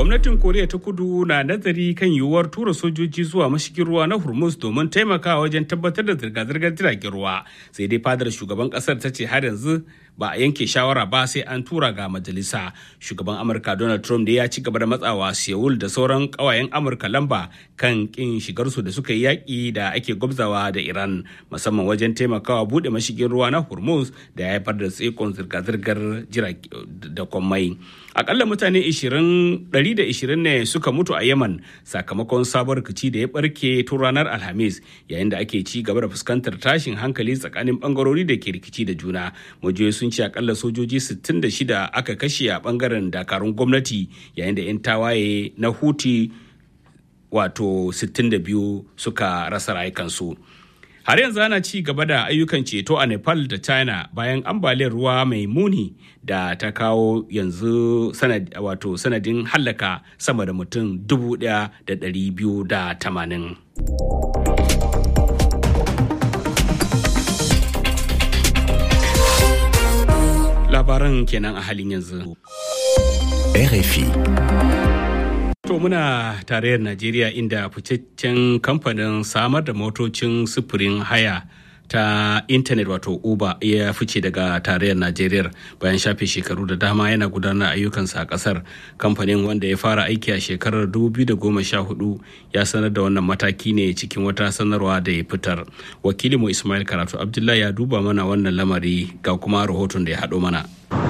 gwamnatin koriya ta kudu na nazari kan yiwuwar tura sojoji zuwa mashigin ruwa na hormuz domin taimakawa wajen tabbatar da zirga-zirgar jiragen ruwa sai dai fadar shugaban kasar ta ce har yanzu ba a yanke shawara ba sai an tura ga majalisa shugaban amurka donald trump da ya ci gaba da matsawa seoul da sauran kawayen amurka lamba kan kin shigarsu da suka yi yaƙi da ake gwabzawa da iran musamman wajen taimakawa buɗe mashigin ruwa na hormuz da ya haifar da tsikon zirga-zirgar jirage da kwammai akalla mutane 120 ne suka mutu a yaman sakamakon sabon rikici da ya barke tun ranar alhamis yayin da ake ci gaba da fuskantar tashin hankali tsakanin bangarori da ke rikici da juna majiyoyi sun ce akalla sojoji 66 aka kashe a bangaren dakarun gwamnati yayin da 'yan tawaye na huti wato 62 suka rasa rayukansu. har yanzu ana ci gaba da ayyukan ceto a nepal da china bayan ambaliyar ruwa mai muni da ta kawo yanzu sanad, wato sanadin hallaka sama da mutum 1,280 labaran kenan a halin yanzu RFI To muna tarayyar Najeriya inda ficaccen kamfanin samar da motocin sufurin haya ta intanet wato Uber ya fice daga tarayyar Najeriya bayan shafe shekaru da dama yana gudanar ayyukansa a kasar. Kamfanin wanda ya fara aiki a shekarar 2014 ya sanar da wannan mataki ne cikin wata sanarwa da ya fitar. Wakilinmu Ismail Karatu Abdullahi ya duba mana wannan lamari ga kuma rahoton da ya haɗo mana.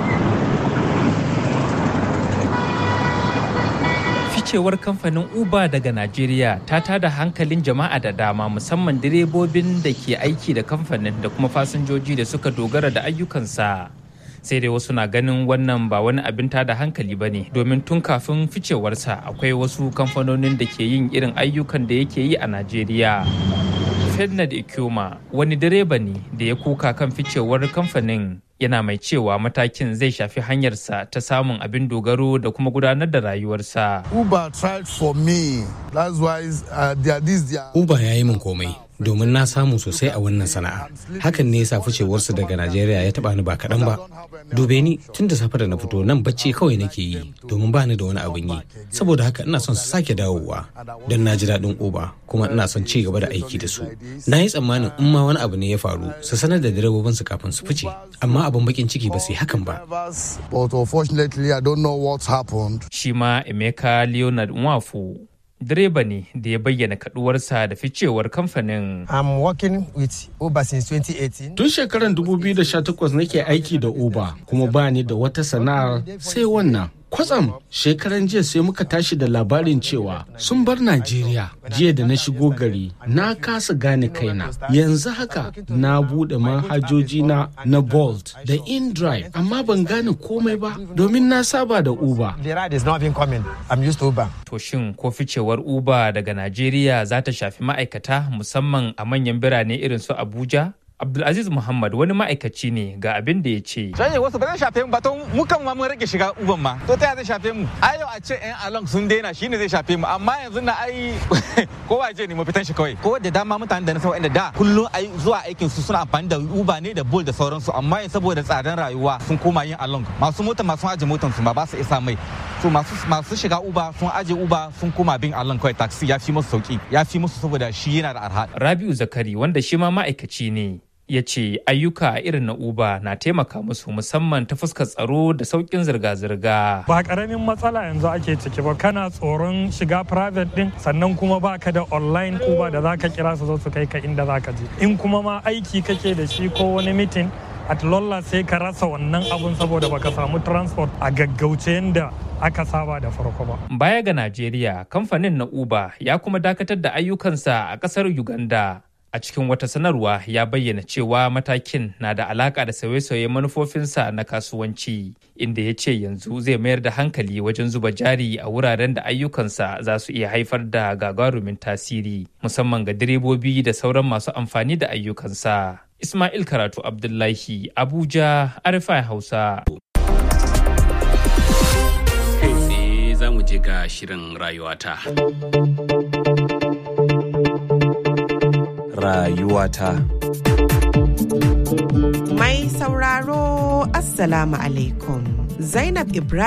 ficewar kamfanin uber daga najeriya ta tada hankalin jama'a da dama musamman direbobin da ke aiki da kamfanin da kuma fasinjoji da suka dogara da ayyukansa sai dai wasu na ganin wannan ba wani abin tada hankali ba ne domin tun kafin ficewarsa akwai wasu kamfanonin da ke yin irin ayyukan da yake yi a najeriya fernand ikuma wani direba ne da ya kuka kan ficewar kamfanin yana mai cewa matakin zai shafi hanyarsa ta samun abin dogaro da kuma gudanar da rayuwarsa. Uber tried for me. That's why uh, they are this they are... Uber ya yi min komai domin na samu sosai a wannan sana'a. Hakan ne yasa ficewarsu daga Najeriya ya taba ni ba kaɗan ba. Dube ni tun da safe da na fito nan bacci kawai nake yi domin ba ni da wani abin yi. Saboda haka ina son su sake dawowa don na ji daɗin Uber kuma ina son ci gaba da aiki da su. Na yi tsammanin in ma wani abu ne ya faru su sanar da direbobinsu kafin su fice. Amma abin bakin ciki ba su yi hakan ba. But unfortunately, I don't know what happened. Shi ma Emeka Leonard Nwafu direba ne da ya bayyana kaduwarsa da ficewar kamfanin. I'm working with Uber since 2018. Tun shekarar 2018 nake aiki da Uber kuma ba ni da wata sana'ar sai wannan. Kwatsam shekaran jiya sai muka tashi da labarin cewa sun bar Najeriya jiya da na shigo gari na kasa gane kaina. Yanzu haka na buɗe manhajoji na na Bolt da InDrive amma ban gane komai ba domin na saba da Uber. The ride is not even coming. I'm used to Uber. To shin ko ficewar Uber daga Najeriya za ta shafi ma'aikata musamman a manyan birane irin su Abuja? Abdulaziz Muhammad wani ma'aikaci ne ga abin da ya ce. Canje wasu ba zai shafe mu ba to mu kan ma mun rage shiga uban ma. To ta zai shafe mu? Ai yau a ce yan along sun daina shine zai shafe mu amma yanzu na ai kowa je ne mu fitan shi kawai. Ko da dama mutanen da na san wanda da kullum ai zuwa aikin su suna amfani da Uber ne da Bolt da sauransu amma yanzu saboda tsadan rayuwa sun koma yin along. Masu mota masu aje motan su ma ba su isa mai. So masu masu shiga Uber sun aje Uber sun koma bin along kawai taxi ya fi musu sauki ya fi musu saboda shi yana da arha. Rabiu Zakari wanda shi ma ma'aikaci ne ya ce ayyuka irin na uber na taimaka musu musamman ta fuskar tsaro da sauƙin zirga-zirga ba ƙaramin matsala yanzu ake ciki ba kana tsoron shiga private din sannan kuma baka da online uber da zaka kira su zo su kai ka inda zaka je in kuma ma aiki kake da shi ko wani meeting at lolla sai ka rasa wannan abun saboda baka samu transport a gaggauce yadda aka saba da farko ba. Baya ga Najeriya, kamfanin na Uber ya kuma dakatar da ayyukansa a ƙasar Uganda. a cikin wata sanarwa ya bayyana cewa matakin na da alaka da sauye-sauye manufofinsa na kasuwanci inda ya ce yanzu zai mayar da hankali wajen zuba jari a wuraren da ayyukansa za su iya haifar da gagarumin tasiri musamman ga direbobi da sauran masu amfani da ayyukansa ismail karatu abdullahi abuja arifai hausa kai tsaye za mu je ga shirin rayuwata rayuwata. Mai sauraro Assalamu alaikum. Zainab Ibrahim